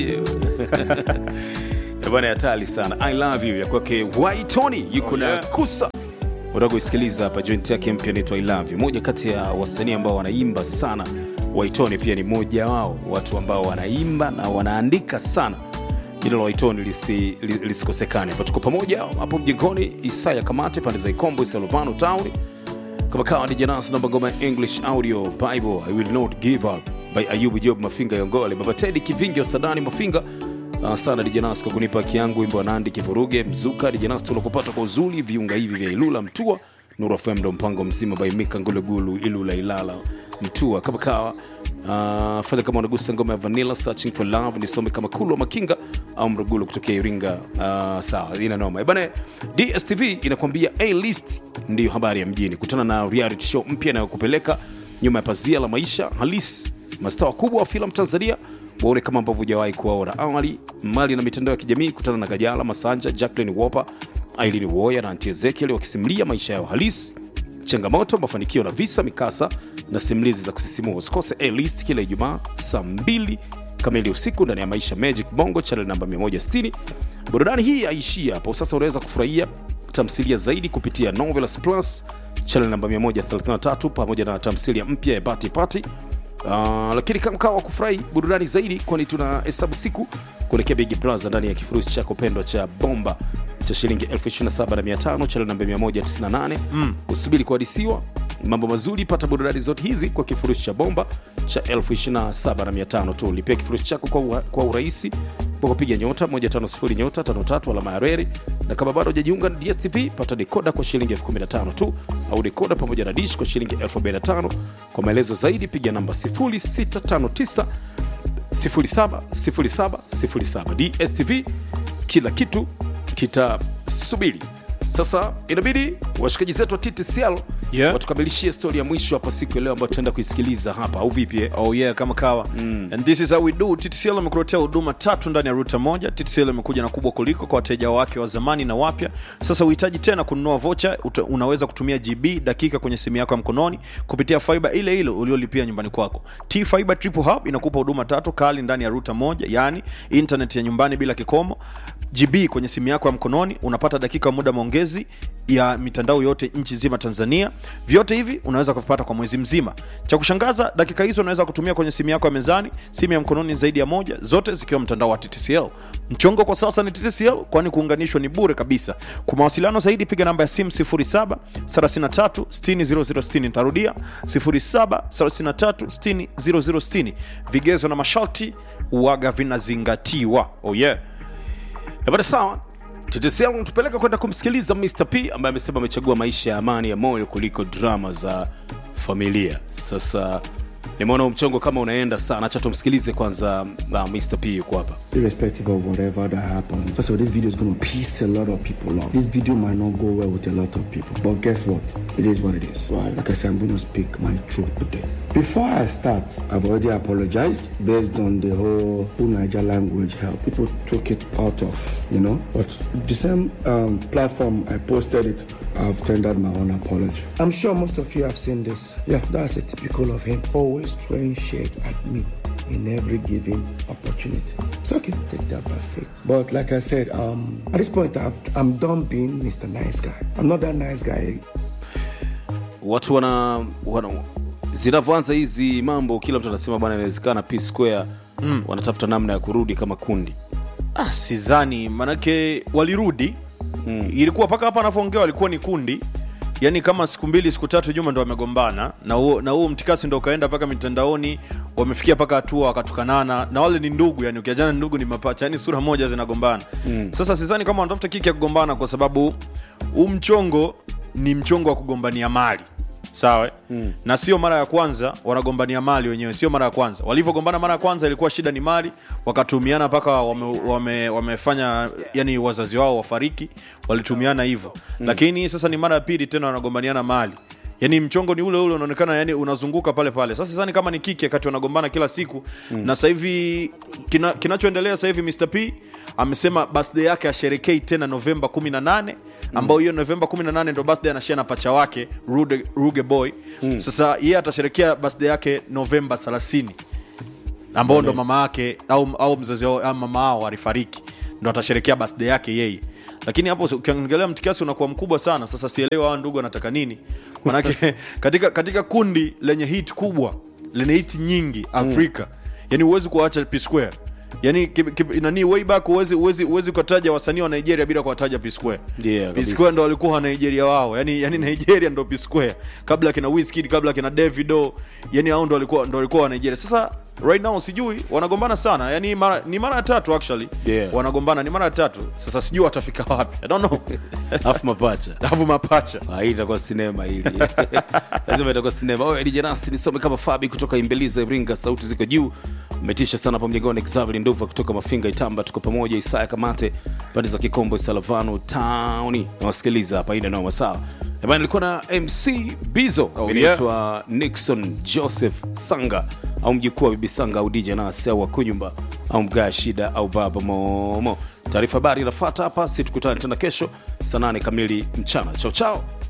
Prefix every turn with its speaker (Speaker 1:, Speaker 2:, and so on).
Speaker 1: bwana hatari sana i love you ya kwake waitoni yuko na
Speaker 2: yeah.
Speaker 1: kusa unataka kuisikiliza hapa joint yake mpya inaitwa i love you moja kati ya wasanii ambao wanaimba sana waitoni pia ni mmoja wao watu ambao wanaimba na wanaandika sana jina la waitoni lisi- li- lisikosekane hapa tuko pamoja hapo mjengoni isaya kamate pande za ikombo isalvano town kama kawa ni janas namba ngoma ya english audio bible i will not give up by ayubu job mafinga yongole baba tedi kivingi wa sadani mafinga Uh, sana dijanas kwa kunipa haki yangu wimbo wa nandi kivuruge mzuka dijanas tunakupata kwa uzuri viunga hivi vya ilula mtua nuru fm ndo mpango mzima baimika ngulugulu ilula ilala mtua kama kawa uh, fanya kama unagusa ngoma ya vanilla searching for love nisome kama kulwa makinga au mrugulu kutokea iringa uh, sawa ina noma bana dstv inakwambia a list ndiyo habari ya mjini kutana na reality show mpya inayokupeleka nyuma ya pazia la maisha halisi mastaa wakubwa wa filamu tanzania waone kama ambavyo hujawahi kuwaona awali mali na mitandao ya kijamii kutana na gajala masanja jacklin wopa ailini woya na anti ezekiel wakisimulia maisha yao halisi changamoto mafanikio na visa mikasa na simulizi za kusisimua usikose a list kila ijumaa saa 2 kamili usiku ndani ya maisha magic bongo channel namba 160 burudani hii haishii hapo sasa unaweza kufurahia tamthilia zaidi kupitia novelas plus channel namba 133 pamoja na tamthilia mpya ya bati pati Uh, lakini kama kawa wa kufurahi burudani zaidi kwani tuna hesabu siku kuelekea big brother ndani ya kifurushi chako pendwa cha bomba cha shilingi 275 channel namba 198 mm. usubiri kuhadisiwa mambo mazuri pata burudani zote hizi kwa kifurushi cha bomba cha 275 tu lipia kifurushi chako kwa, ura, kwa urahisi kwa kupiga nyota 150 nyota 53 alama ya reri na kama bado hujajiunga na dstv pata dekoda kwa shilingi 15 tu au dekoda pamoja na dish kwa shilingi 45 kwa maelezo zaidi piga namba 0659 070707 dstv kila kitu kitasubiri sasa inabidi washikaji zetu wa ttcl
Speaker 2: Yeah.
Speaker 1: watukamilishie stori ya mwisho hapa siku ya leo ambayo tutaenda kuisikiliza hapa au vipi eh?
Speaker 2: oh yeah kama kawa mm. and this is how we do ttcl amekuletea huduma tatu ndani ya ruta moja ttcl imekuja na kubwa kuliko kwa wateja wake wa zamani na wapya sasa uhitaji tena kununua vocha uta, unaweza kutumia gb dakika kwenye simu yako ya mkononi kupitia fiba ile ile uliolipia nyumbani kwako t fiber triple hub inakupa huduma tatu kali ndani ya ruta moja yani internet ya nyumbani bila kikomo gb kwenye simu yako ya mkononi unapata dakika muda maongezi ya mitandao yote nchi nzima tanzania vyote hivi unaweza kuvipata kwa mwezi mzima cha kushangaza dakika hizo unaweza kutumia kwenye simu yako ya mezani simu ya mkononi zaidi ya moja zote zikiwa mtandao wa ttcl mchongo kwa sasa ni ttcl kwani kuunganishwa ni bure kabisa kwa mawasiliano zaidi piga namba ya simu 07 33 60 nitarudia 07 33 60 vigezo na masharti uwaga vinazingatiwa oh yeah
Speaker 1: Eh, bada sawa ttcl tupeleka kwenda kumsikiliza mr p ambaye amesema amechagua maisha ya amani ya moyo kuliko drama za familia sasa nimeona huu mchongo kama unaenda sana acha tumsikilize kwanza uh, mr p yuko hapa
Speaker 3: irrespective of whatever that happens. First of all, this video is going to piss a lot of people off. This video might not go well with a lot of people, but guess what? It is what it is. Right? Like I said, I'm going to speak my truth today. Before I start, I've already apologized based on the whole whole Niger language help. People took it out of, you know. But the same um, platform I posted it, I've tendered my own apology. I'm sure most of you have seen this. Yeah, that's a typical of him. Always throwing shit at me in every given opportunity. It's okay, take that by faith. But like I said, um, at this point, I've, I'm done being Mr. Nice Guy. I'm not that nice guy.
Speaker 1: watu wana, wana zinavyoanza hizi mambo kila mtu anasema bwana inawezekana p square mm. wanatafuta namna ya kurudi kama kundi
Speaker 2: ah, sizani manake walirudi mm. ilikuwa mpaka hapa anavyoongea walikuwa ni kundi yaani kama siku mbili siku tatu juma ndo wamegombana na huo na huo mtikasi ndo ukaenda mpaka mitandaoni wamefikia mpaka hatua wakatukanana na wale ni ndugu yani ukiajana ndugu ni mapacha yani sura moja zinagombana mm. sasa sizani kama wanatafuta kiki ya kugombana kwa sababu huu mchongo ni mchongo wa kugombania mali sawa mm. na sio mara ya kwanza wanagombania mali wenyewe sio mara ya kwanza walivyogombana mara ya kwanza ilikuwa shida ni mali wakatumiana mpaka wame, wame, wamefanya yani wazazi wao wafariki walitumiana hivyo mm. lakini sasa ni mara ya pili tena wanagombaniana mali yani mchongo ni ule ule unaonekana yani unazunguka pale pale sasa sani kama ni kiki wakati wanagombana kila siku mm. na sasa hivi kina, kinachoendelea sasa hivi Mr P amesema birthday yake asherekei tena Novemba 18 ambao hiyo Novemba 18 ndo birthday anashare na pacha wake Ruge, Ruge Boy mm. sasa yeye atasherekea birthday yake Novemba 30 ambao ndo mama yake au, au mzazi wao au mama wao alifariki ndo atasherekea birthday yake yeye lakini hapo ukiangalia mtikasi unakuwa mkubwa sana sasa sielewa hawa ndugu wanataka nini manake katika, katika kundi lenye hit kubwa lenye hit nyingi afrika yani huwezi kuwaacha P Square yani ki- ki- nani way back huwezi huwezi huwezi kutaja wasanii wa Nigeria bila kuwataja P Square
Speaker 1: Yeah,
Speaker 2: P
Speaker 1: kabisa.
Speaker 2: Square ndo walikuwa wa Nigeria wao yani yani Nigeria ndo P Square kabla kina Wizkid kabla kina Davido yani hao ndo walikuwa ndo walikuwa wa Nigeria sasa right now sijui wanagombana sana yani mara, ni mara ya tatu actually
Speaker 1: Yeah.
Speaker 2: wanagombana ni mara ya tatu sasa sijui watafika wapi I don't know
Speaker 1: alafu mapacha
Speaker 2: alafu mapacha
Speaker 1: Ah, hii itakuwa sinema hili lazima itakuwa sinema oye DJ Nasi nisome kama fabi kutoka imbeliza iringa sauti ziko juu umetisha sana hapo mjengoni xavili nduva kutoka mafinga itamba tuko pamoja isaya kamate pande za kikombo salavano towni nawasikiliza hapa ina noma sawa bana nilikuwa na mc bizo
Speaker 2: Oh,
Speaker 1: inaitwa nixon joseph sanga au mjukuu wa bibi sanga au dj nasi au wakunyumba au mgaa shida au baba momo taarifa habari inafata hapa si tukutane tena kesho saa nane kamili mchana chao chao